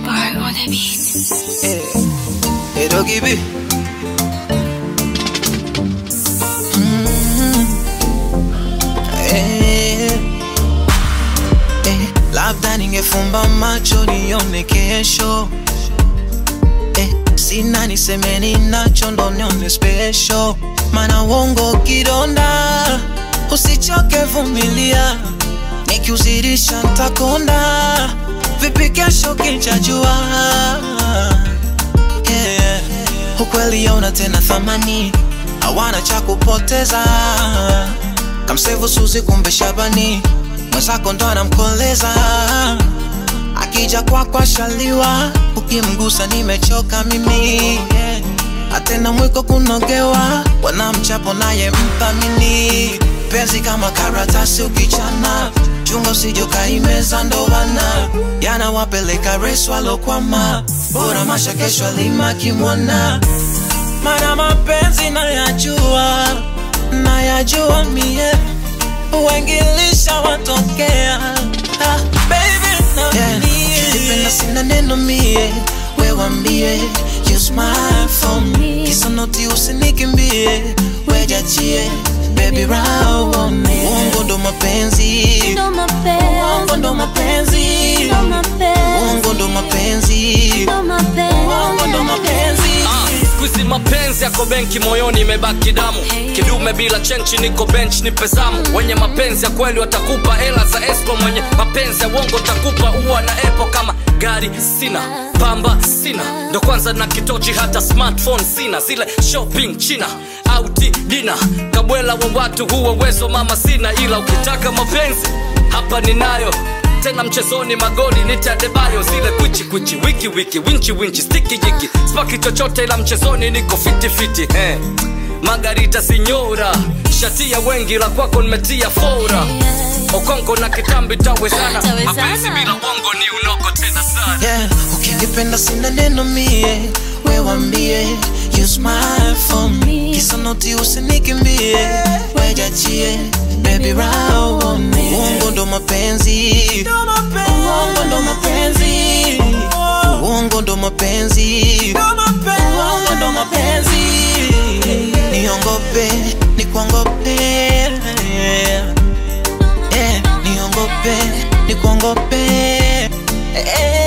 Bar on the beat. Eh, eh, Doggy B. Mm, eh, eh, labda ningefumba macho nione kesho eh, sina niseme ninacho ndo nione special mana uongo kidonda usichoke vumilia nikiuzirisha ntakonda vipi kesho kinchajua yeah. ukweli yauna tena thamani hawana cha kupoteza kamsevu suzi kumbe shabani mwenzako ndo anamkoleza akija kwako ashaliwa ukimgusa nimechoka mimi yeah. atena mwiko kunogewa wanamchapo naye mthamini penzi kama karatasi ukichana chunga usijokaimeza ndowana yanawapeleka resu alokwama bora masha kesho alima kimwana mana mapenzi nayajua nayajua mie wengilisha watokea ah, baby na yeah. Ukipenda sina neno mie wewambie you smile for me kisa noti usinikimbie wejachie baby round on me uongo ndo mapenzi Ndo uongo ndo mapenzi uongo ndo mapenzi uongo ndo mapenzi skuizi mapenzi yako benki moyoni imebaki damu kidume bila chenchi niko bench ni pezamu wenye mapenzi ya kweli watakupa hela za esco mwenye mapenzi ya uongo takupa uwa na epo kama gari sina pamba sina ndo kwanza na kitochi hata smartphone sina zile shopping china auti dina kabwela wa watu huwa uwezo mama sina ila ukitaka mapenzi hapa ninayo tena mchezoni magoli nitadebayo zile kwichi kwichi wiki wiki winchi winchi stiki jiki spaki chochote ila mchezoni niko fiti fiti eh. magarita sinyora shatia wengi la kwako nimetia fora okongo na kitambi tawezana Tawezana. mapenzi bila bongo ni unoko tena sana yeah. ukinipenda sina neno mie wewambie you smile for me kisa noti usinikimbie wejachie baby round on me uongo ndo mapenzi uongo ndo mapenzi uongo ndo mapenzi uongo ndo mapenzi niongope nikuongope yeah. niongope nikuongope eh.